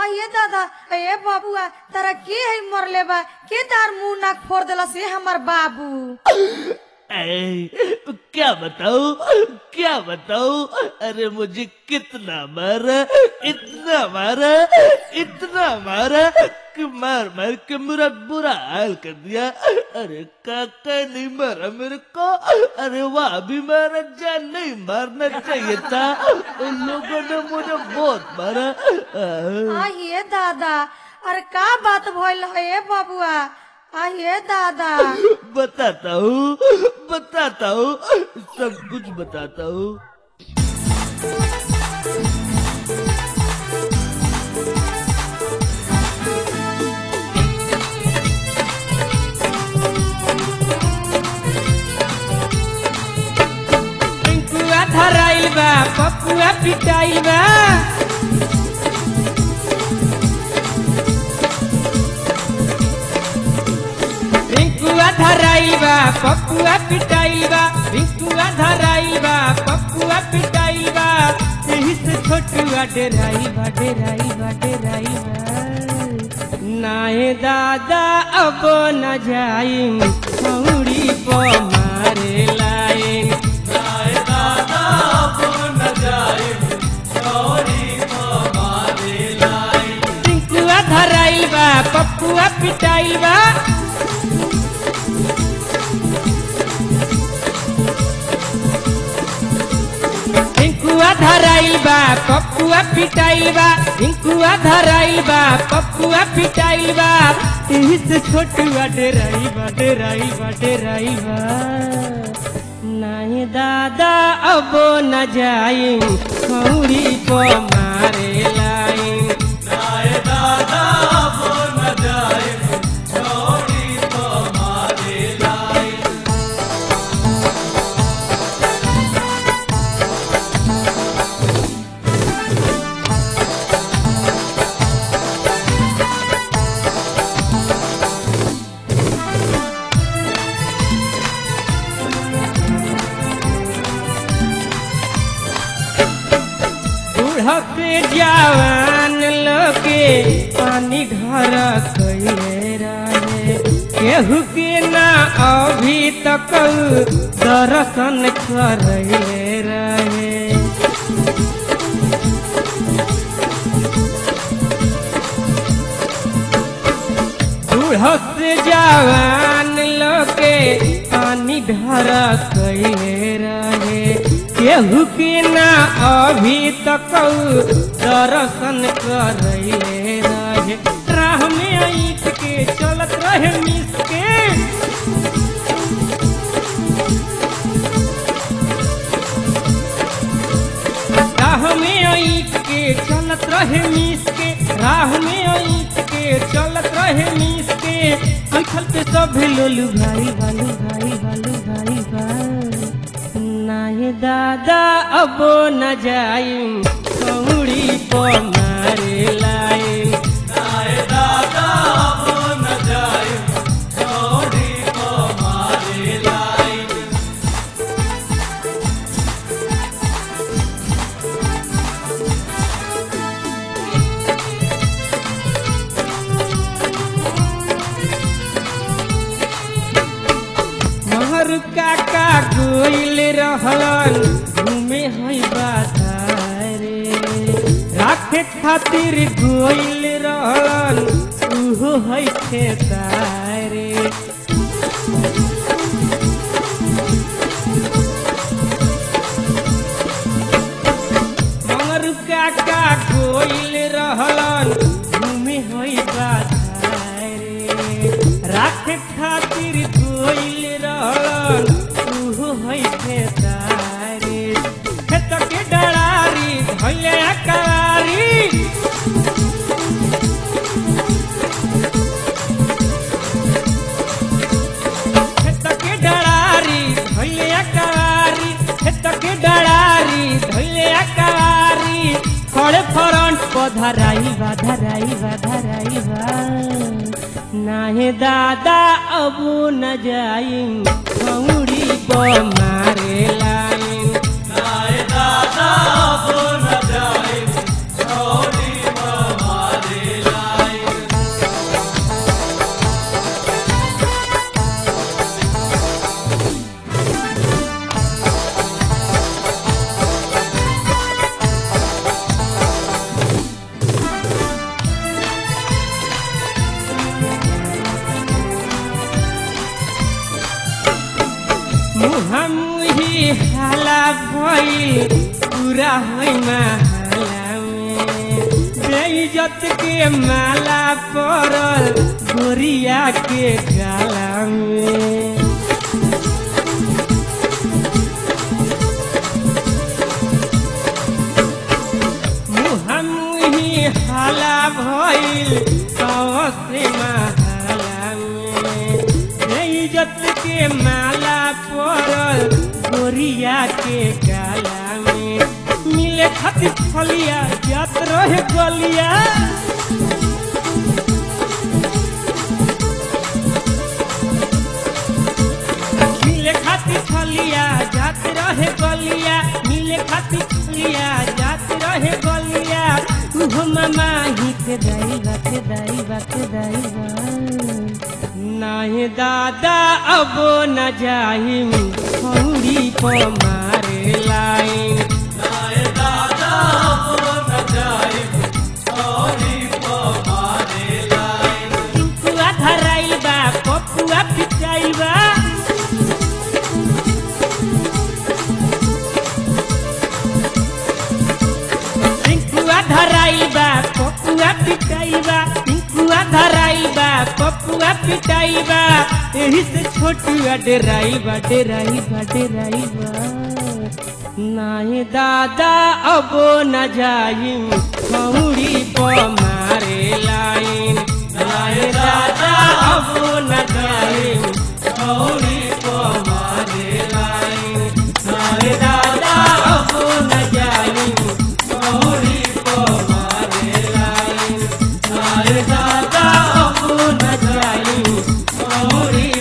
आइए दादा ए बाबुआ तारा के है मरले बा के तार मुंह नाक फोड़ देला से हमर बाबू ऐ, क्या बताऊं क्या बताऊं अरे मुझे कितना मारा इतना मारा इतना मारा कि मार मार के मेरा बुरा हाल कर दिया अरे काका नहीं मारा मेरे को अरे वह भी मारा जान नहीं मारना चाहिए था उन लोगों ने मुझे बहुत मारा आह। आइए दादा अरे का बात भइल है ए बाबुआ आइए दादा बताता हूँ बताता हूँ सब कुछ बताता हूँ पिंकुआ धराइल बा पपुआ पिटाइल बा पिंकुआ धराइल बा पपुआ पिटाइल बा पिंकुआ धराइल बा पपुआ पिटाइल बा यही से छोटुआ डेराई बा डेराई बा डेराई बा नाहे दादा अब न जाइम छौड़ी प मारे लाइन पिंकुआ धराइल बा पपुआ पिटाइल बा पिंकुआ धराइल बा पपुआ पिटाइल बा पिंकुआ धराइल बा पपुआ पिटाइल बा यही से छोटुआ डेराई बा डेराई बा डेराई बा नहीं दादा अब न जाई खौरी को मारे लाइन बूढ़ा पे जवान लोके पानी ढर कैले रहे केहू के ना अभी तक दर्शन करले रहे बूढ़ा से जवान लोके पानी ढर कैले रहे केहू के ना अभी तक दर्शन करले रहे राह में ईट के चलत रहे मिस के राह में ईट के चलत रहे मिस के राह में ईट के चलत रहे मिस के अंखल पे सब लोलू भाई भालू भाई भालू भाई भाई नाहे दादा अब न जाइम कौड़ी को मारे लाइन महर काका गोइल रहलन घूमे है बाजारे राखे खातिर गोइल रहलन उहो है खेतारे महर काका गोइल रहलन घूमे है बाजारे राखे खातिर गोइल रहलन उहो है खेतारे खेत के डरारी धैले अकारी खेत के डरारी धैले अकारी खेत के डरारी धैले अकारी खड़े फ्रंट पर धराई बा धराई बा धराई बा नाहे दादा अब न जाइम खौड़ी को मारे लाइन दादा अब न जाए छोड़ी मारे भइल पूरा होइ माला में बेइज्जत के माला पड़ल गोरिया के गाला में मुहमुही हाला भइल से माला में बेइज्जत के माला पड़ल गोरिया के गाला में मिले खातिर फलिया जात रहे गलिया मिले खातिर फलिया जात रहे गलिया मिले खातिर फलिया जात रहे गलिया उहो मामा ही के दाई बात दाई बात दाई बा नाही दादा अब न जाहिम खौरी को मारे लाइन पिंकुआ धराइल बा पपुआ पिटाइल बा पिंकुआ धराइल बा पपुआ पिटाइल बा पिंकुआ धराइल बा पपुआ पिटाइल बा एही से छोटुआ डेराइल बा डेराइल बा डेराइल बा नाही दादा अब न जाइम खौड़ी प मारे लाइन नाही दादा अब न जाइम खौड़ी प मारे लाइन नाही दादा अब न जाइम खौड़ी प मारे लाइन नाही दादा अब न जाइम खौड़ी